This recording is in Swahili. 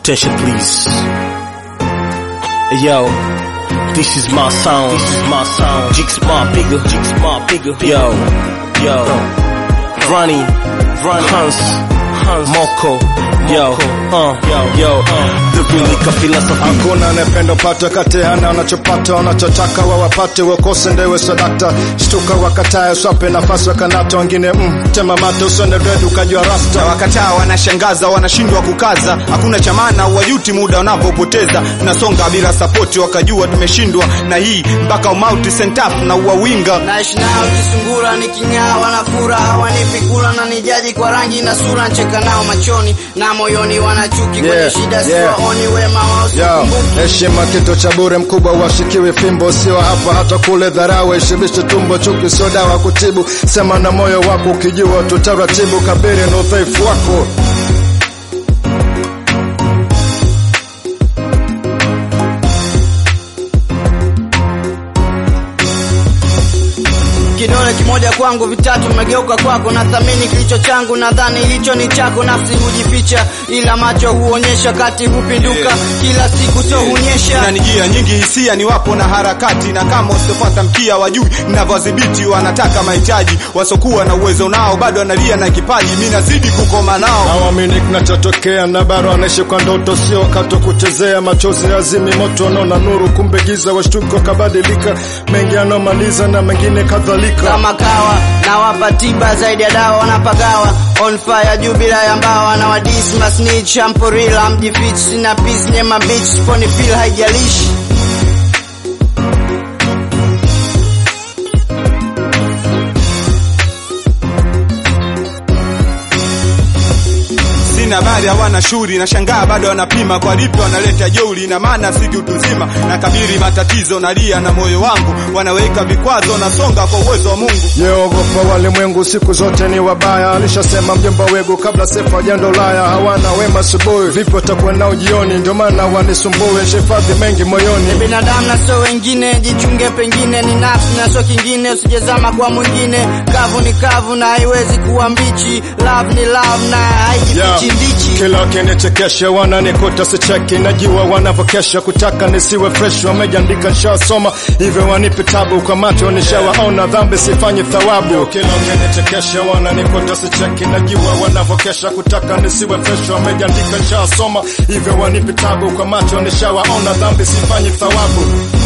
Attention please. Hey, yo, this is my sound. This is my sound. Jigs my bigger. Jigs my bigger. Yo, yo, Ronnie, Ronnie, Hans, Hans, Moko, yo, uh, yo, yo, uh, the Vilika philosophy. Hakuna anayependa upate kati hana wanachopata wanachotaka wawapate wakose ndewe sadakta shtuka wakatae uswape nafasi wakanata wengine mm, tema mate usende dread ukajua rasta wakataa wanashangaza wanashindwa kukaza hakuna chamana wajuti muda wanapopoteza tunasonga bila sapoti wakajua tumeshindwa na hii mpaka umauti sentaf na uwawinga naishi nao kisungura niking'aa wanafura hawanipi kula na nijaji kwa rangi na sura ncheka nao machoni na moyoni wanachuki kwenye Yeah, shida yeah. siwaoni wema wao Yo, sikumbuki heshima kitu cha bure, mkubwa washikiwi fimbo, sio hapa hata kule. Dharau heshibishe tumbo, chuki sio dawa kutibu. Sema na moyo wako ukijua tu taratibu, kabiri na udhaifu wako. kidole kimoja kwangu vitatu vimegeuka kwako nathamini kilicho changu nadhani hicho ni chako nafsi hujificha ila macho huonyesha kati hupinduka kila siku so hunyesha na njia nyingi hisia ni wapo na harakati na kama usipopata mkia wajui ninavyodhibiti wanataka mahitaji wasokuwa na uwezo nao bado analia na kipaji mi nazidi kukoma nao Hawamini kinachotokea na bado wanaishi kwa ndoto, sio wakati wa kuchezea. Machozi yazimi moto, wanaona nuru, kumbe giza. Washtuko kabadilika, mengi anomaliza na mengine kadhalika. kama kawa na wapa tiba zaidi ya dawa wanapagawa on fire juu bila ya mbawa na wadis masnitch amporila mjifich sina peace nyema bitch sponi feel haijalishi sina habari hawana shuri na shangaa bado wanapima kwa lipi wanaleta jeuri na maana sigi utuzima na kabiri matatizo nalia na moyo wangu wanaweka vikwazo nasonga kwa uwezo wa mungu Yeogopa walimwengu siku zote ni wabaya, alishasema mjomba wegu kabla sefa ajenda Ulaya. Hawana wema asubuhi, vipi watakuwa nao jioni? Ndio maana wanisumbue, shifadhi mengi moyoni. binadamu na sio wengine jichunge pengine ni nafsi na sio kingine usijezama kwa mwingine kavu ni kavu na haiwezi kuwa mbichi love ni love na haijifichi ndichi Kila wakinichekesha wananikuta sicheki, najua wanavyokesha kutaka nisiwe fresh. Wamejandika nishawasoma, hivyo wanipe tabu kwa macho nishawaona, dhambi sifanyi thawabu. Kila wakinichekesha wananikuta sicheki, najua wanavyokesha kutaka nisiwe fresh. Wamejandika nishawasoma, hivyo wanipe tabu kwa macho nishawaona, dhambi sifanyi thawabu.